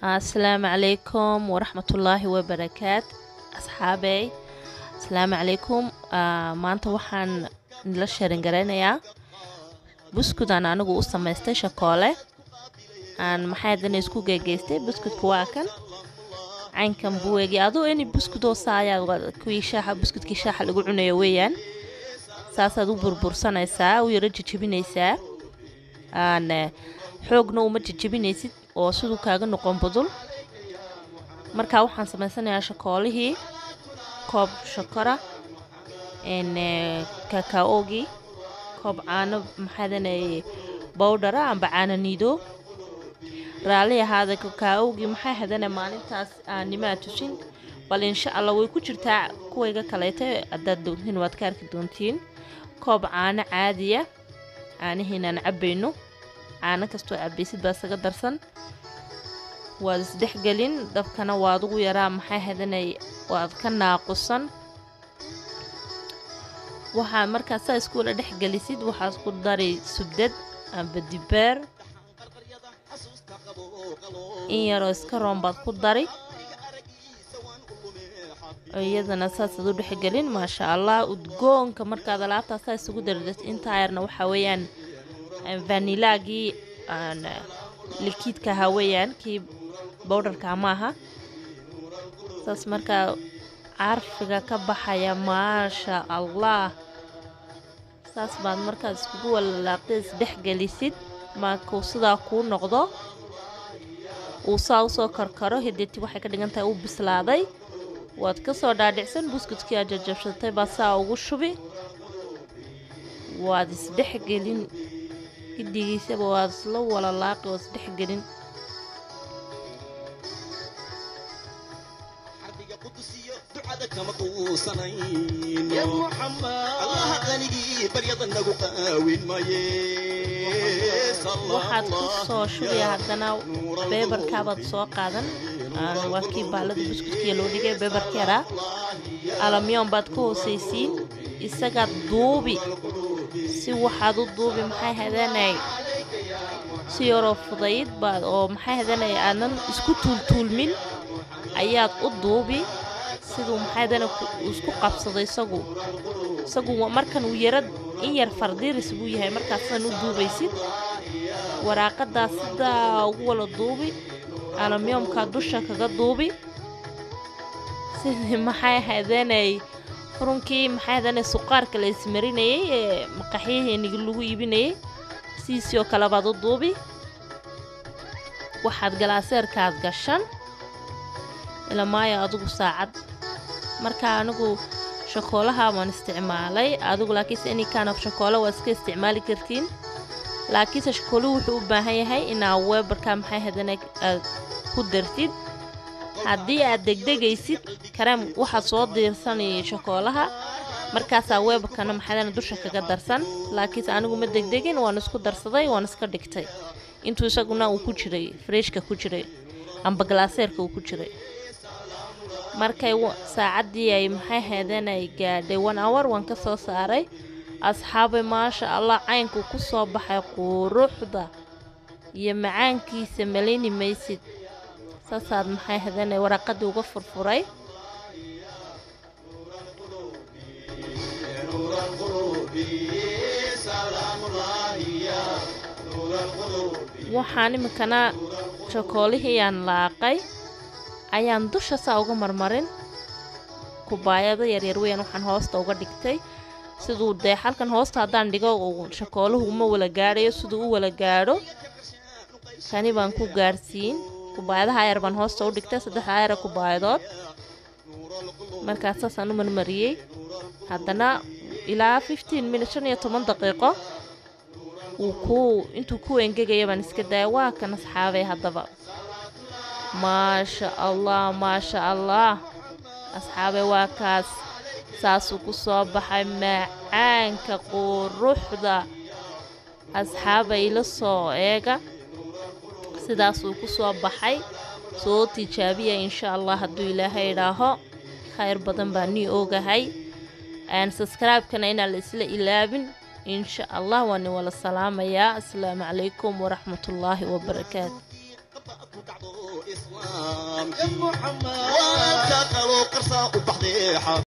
asalaamu calaykum waraxmatullaahi wabarakaat asxaabey asalaamu calaykum maanta waxaan nila sheerin garaynayaa buskudaan anigu u samaystay shakoole aan maxay dana isku geegeystay buskudka waa kan caynkan buweegi aduu ini buskudoo saayaa kuwii shaaxa buskudkii shaaxa lagu cunayo weeyaan saasaad u burbursanaysaa u yaro jejebinaysaa aan xoogna uma jejebinaysid oo siduu kaaga noqon budul markaa waxaan samaysanayaa shakoolihii koob shakora kakaogii koob caano maxaadanay bowdhara amba caano niido raalli ahaada kakaogii maxay hadana maalintaas aanimaa tusin bal insha allah way ku jirtaa kuwayga kaleeta haddaad doontiin waad ka arki doontiin koob caano caadiya caanihiinaan cabbayno caano kastoo cabaysid baa isaga darsan waad isdhexgelin dabkana waad ugu yaraa maxay hadanay waad ka naaqusan waxaad markaa saa iskuula dhexgelisid waxaad ku dari subdad amba dibeer in yaroo iska roon baad ku dari iyadana saasaad u dhexgelin maasha allah udgoonka markaad alaabtaa saa isugu dardad intaa yarna waxaa weeyaan vanilaagii likiidka ahaa weeyaan kii bowdharka maaha saas markaa carfiga ka baxaya maasha allah saas baad markaad iskugu walalaaqda isdhexgelisid markuu sidaa kuu noqdo uu saa usoo karkaro hideeti waxay ka dhigan tahay uu bislaaday waad ka soo dhaadhicsan buskudkii aad jajabsatay baad saa ugu shubi waad isdhexgelin gidigiisaba waad isla walalaaqi waad isdhexgelin waxaad ku soo shubaya haddana beebarkaabaad soo qaadan waa kii baalada buskudkiya loo dhigay beebarka yaraa alamyoon baad ka hoosaysiin isagaad duubi si waxaad u duubi maxay hadanay si yaroo fudayd baad oo maxay hadanay aadan isku tuultuulmin ayaad u duubi siduu maxay hadana isku qabsado isagu isagu markan uu yarad in yar fardiiris buu yahay markaasan u duubaysid waraaqadaa sidaa ugu wala duubi alamyoomkaa dusha kaga duubi sidii maxay hadanay furunkii maxay hadanay suqaarka la ismarinayay ee maqaxyaheenigi lagu iibinayay sidiisii oo kale baad u duubi waxaad galaaseerkaad gashan ilamaayo adigu saacad marka anigu shakoolaha waan isticmaalay adigu laakiinse any kind of shakoolo waa iska isticmaali kartiin laakiinse shakooluhu wuxuu u baahan yahay inaa weebarka maxay hadana aad ku dartid haddii aad degdegaysid kareem waxaad soo diirsanay shakoolaha markaasaa weebarkana maxaydana dusha kaga darsan laakiinse anigu ma degdegin waan isku darsaday waan iska dhigtay intuu isaguna uu ku jiray freshka ku jiray amba galaaseerka uu ku jiray markay saacaddii ay maxay haydeen ay gaadhay one hour waan ka soo saaray asxaabay maasha allah caynkuu ku soo baxay quruxda iyo macaankiisa malayni maysid saasaad maxay haydeen waraaqadii uga furfuray waxaan iminkana shakoolihii aan laaqay ayaan dusha saa uga marmarin kubaayado yaryar weyan waxaan hoosta uga dhigtay siduu dee xalkan hoosta haddaan dhigo shakooluhu uma wala gaadhayo siduu u wala gaadho kani baan ku gaadhsiin kubaayadaha ayar baan hoosta u dhigtay saddexda ayara kubaayadood markaas saasaan u marmariyey haddana ilaa fifteen minut shan iyo toban daqiiqo wuu ku intuu ku engegaya baan iska daaya waa kan asxaabay haddaba maasha allah maasha allah asxaabe waa kaas saasuu ku soo baxay macaanka quruxda asxaaba ila soo eega sidaasuu ku soo baxay soo tijaabiya insha allah hadduu ilaahay idhaaho khayr badan baa nii ogahay subscribe-kana inaan la isla ilaabin insha allah waani wala salaamayaa asalaamu calaykum waraxmatullaahi wabarakaatu islaamkii waanka kaloo qarsaa u baxday